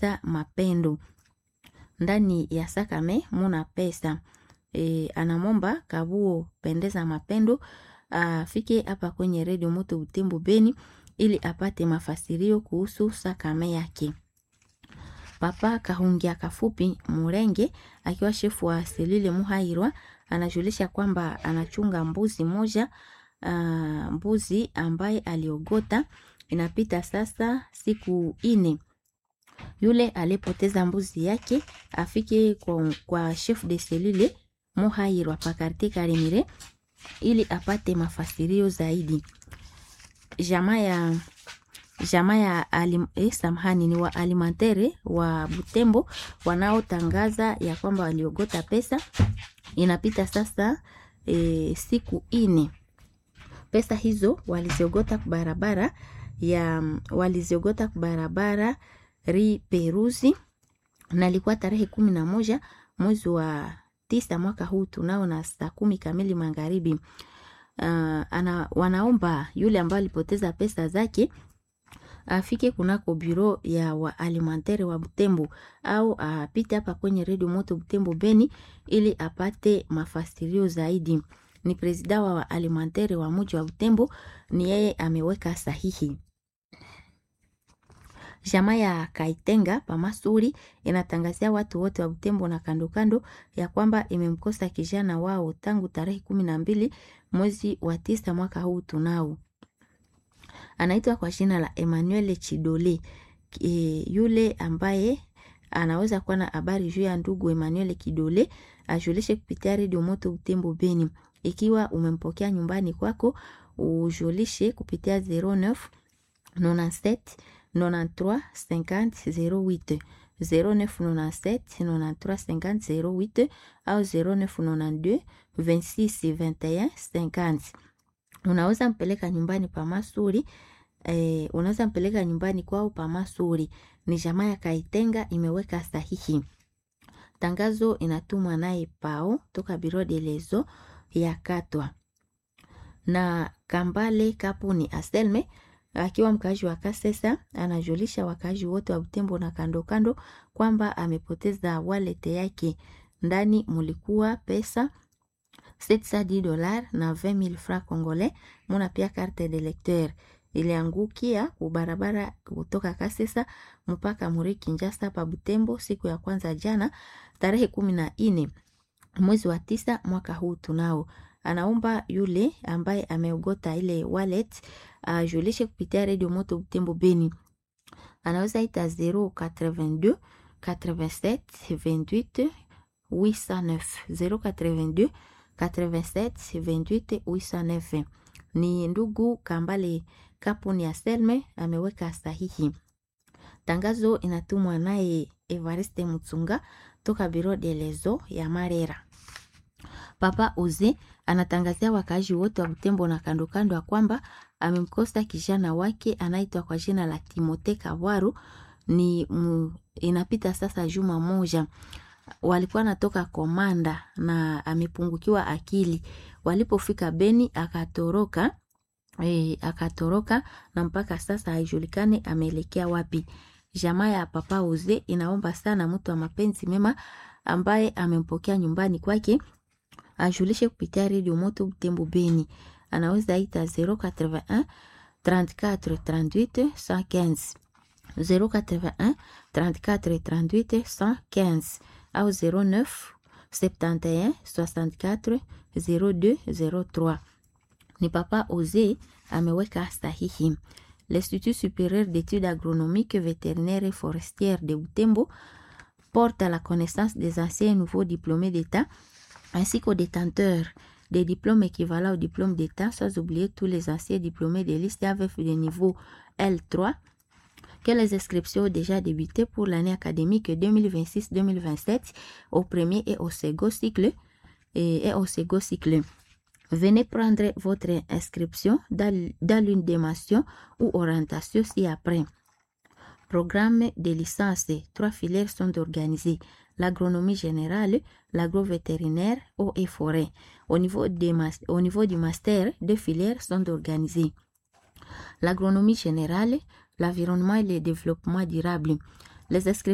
pendeza mapendo ndani ya sakame muna pesa e, anamomba kabuo pendeza mapendo afike hapa kwenye redio moto Butembo Beni ili apate mafasirio kuhusu sakame yake. Papa Kahungia Kafupi Murenge akiwa shefu wa Selile Muhairwa anajulisha kwamba anachunga mbuzi moja uh, mbuzi ambaye aliogota inapita sasa siku ine. Yule alipoteza mbuzi yake afike kwa, kwa chef de selile Muhairwa pakarte Karimire ili apate mafasirio zaidi. Jamaa ya jamaa ya alim, eh, samahani ni wa alimantere wa Butembo wanaotangaza ya kwamba waliogota pesa inapita sasa e, siku ine. Pesa hizo waliziogota barabara ya waliziogota barabara ri Peruzi na ilikuwa tarehe kumi na moja mwezi wa tisa mwaka huu tunao na saa kumi kamili magharibi. Uh, ana, wanaomba yule ambaye alipoteza pesa zake afike kunako biro ya waalimentaire wa Butembo au apite hapa kwenye redio moto Butembo Beni ili apate mafasirio zaidi. Ni presida wa waalimentaire wa muji wa Butembo, ni yeye ameweka sahihi. Jamaa ya Kaitenga Pamasuri inatangazia watu wote wa Butembo na kando kando ya kwamba imemkosa kijana wao tangu tarehe kumi na mbili mwezi wa tisa mwaka huu tunao anaitwa kwa jina la Emmanuel Chidole. E, yule ambaye anaweza kuwa na habari juu ya ndugu Emmanuel Kidole ajulishe kupitia redio moto Butembo Beni. Ikiwa umempokea nyumbani kwako, ujulishe kupitia 09 97 93 50 08 0997 93 50 08 au 0992 26 21 50 unaweza mpeleka nyumbani pa Masuri eh, unaweza mpeleka nyumbani kwao pa Masuri. Ni jamaa ya Kaitenga imeweka sahihi. Tangazo inatumwa naye pao toka biro de lezo ya Katwa na Kambale Kapuni Aselme akiwa mkaaji wa Kasesa anajulisha wakaaji wote wa Butembo na kando kando kwamba amepoteza wallet yake, ndani mulikuwa pesa 710 dollars na 20000 francs congolais. Muna pia carte de lecteur iliangukia kubarabara kutoka Kasesa mpaka Muri Kinjasa pa Butembo siku ya kwanza jana tarehe kumi na nne mwezi wa tisa mwaka huu tunao. Anaomba yule ambaye ameogota ile wallet ajulishe kupitia redio moto Butembo Beni, anaweza ita 082 87 28 809 082 87 28 809. Ni ndugu Kambale Kapuni ya Selme ameweka sahihi. Tangazo inatumwa naye Evariste Mutsunga toka biro de lezo ya Marera. Papa Oze anatangazia wakaaji wote wa Butembo na kando kando ya kwamba amemkosa kijana wake anaitwa kwa jina la Timote Kabwaru. Ni mu, inapita sasa juma moja walikuwa natoka Komanda na amepungukiwa akili. Walipofika Beni akatoroka e, akatoroka na mpaka sasa haijulikane ameelekea wapi. Jamaa ya Papa Oze inaomba sana mtu wa mapenzi mema ambaye amempokea nyumbani kwake ajulishe kupitia redio moto Butembo Beni. Anaweza ita 081 34 38 115 081 34 38 115 au 09 71 64 02 03. Ni Papa Oze ameweka sahihi. L'Institut supérieur d'études agronomiques, vétérinaires et forestières de Butembo porte à la connaissance des anciens et nouveaux diplômés d'État ainsi qu'aux détenteurs des diplômes équivalents au diplôme d'État, sans oublier tous les anciens diplômés de liste AVF de niveau L3 que les inscriptions ont déjà débuté pour l'année académique 2026-2027 au premier et au second cycle et, et au second cycle. Venez prendre votre inscription dans, dans l'une des mentions ou orientations ci-après. Programme de licence, trois filières sont organisées. L'agronomie générale, l'agrovétérinaire, eau et forêt. Au niveau, des, au niveau du master, deux filières sont organisées. L'agronomie générale, l'environnement et le développement durable. Les inscriptions